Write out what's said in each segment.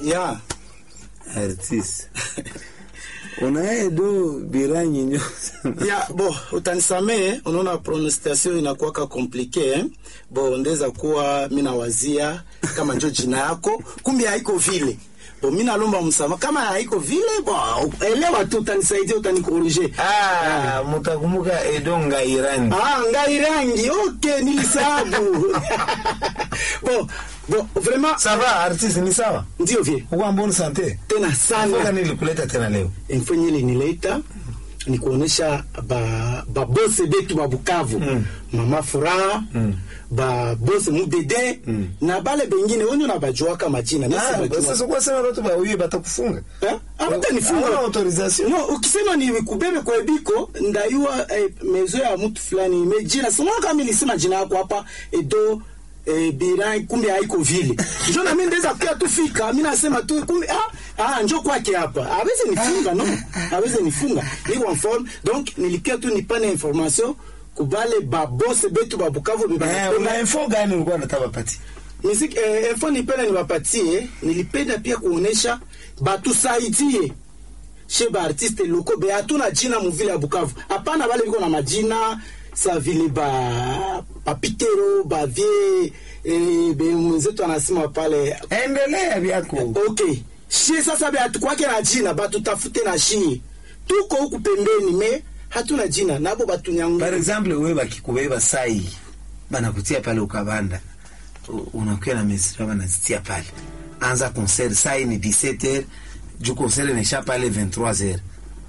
ya artiste unaye do biranyi nyo ya bo utanisamee unaona pronunciation inakuwaka komplike eh? bo ndeza kuwa mi nawazia kama njo jina yako kumbe haiko vile bo mi nalomba msama kama haiko vile bo elewa tu utanisaidia utanikorije ah, mutakumbuka edo ngairani ah, ngai rangi ok nilisabu bo bo vraiment ça va artiste ni sawa ndio vie uko en bonne santé tena Mpaka sana nilikuleta tena leo info yenye ilinileta ni kuonesha ba babose betu ba Bukavu Mm. mama furaha Mm. babose mudede Mm. na bale bengine wenye nabajuaka majina Mimi Ah, sibajua. sasa kwa sema watu ba uye batakufunga Eh? Hawatanifunga. Hawana autorisation no ukisema ni kubebe kwa ebiko ndayua eh, mezo ya mtu fulani imejina simona kama nilisema jina yako hapa edo eh, bira kumbe haiko vile njo nami ndeza kia tufika mi nasema tu kumbe ah, ah, njo kwake hapa aweze nifunga no aweze nifunga niko mform donc nilikia tu nipane information kubale babose betu babukavu Eh, bebanapenda una info gani ulikuwa unataka pati Miziki, eh, info nipenda niwapatie, nilipenda pia kuonesha batusaidie she ba artiste loko be hatuna jina muvile ya Bukavu. Hapana, wale biko na majina sa vile ba papitero ba vie eh, be mwenzetu anasema pale endelea vyako okay. Shie sasa be hatukwake na jina, batutafute na shie, tuko huku pembeni me hatuna jina nabo batunyangu par exemple wewe bakikubeba sai banakutia pale ukabanda U- unakuwa na mesra banazitia pale anza concert sai ni 17h juu concert inaisha pale 23h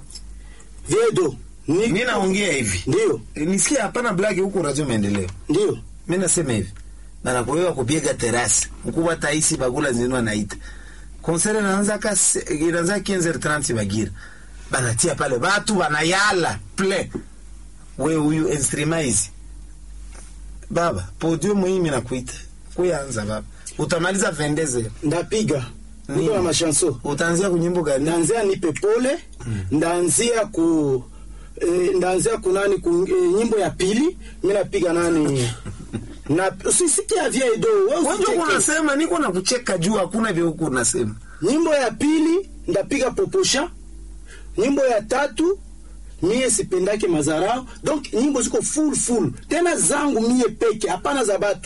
viedo ni mi naongea hivi ndio E, nisikie hapana blagi huku radio maendeleo ndio mi nasema hivi banakuwewa kupiga terasi mkubwa taisi bagula zinu anaita concert inaanza ka se- inaanza 15h30 bagira banatia pale batu banayala ple we huyu instrument hizi baba podium hii mimi nakuita kuyanza baba utamaliza 22h ndapiga Nini? niko na mashanso utaanzia kunyimbo gani ndaanzia nipe pole ndaanzia ku eh, ndaanzia ku nani ku eh, nyimbo ya pili mi napiga nani na usisikia vya edo wewe Wewe usicheke. unasema niko na kucheka juu hakuna vya huku unasema nyimbo ya pili ndapiga poposha nyimbo ya tatu mie sipendake mazarao donc nyimbo ziko full full tena zangu mie peke hapana za batu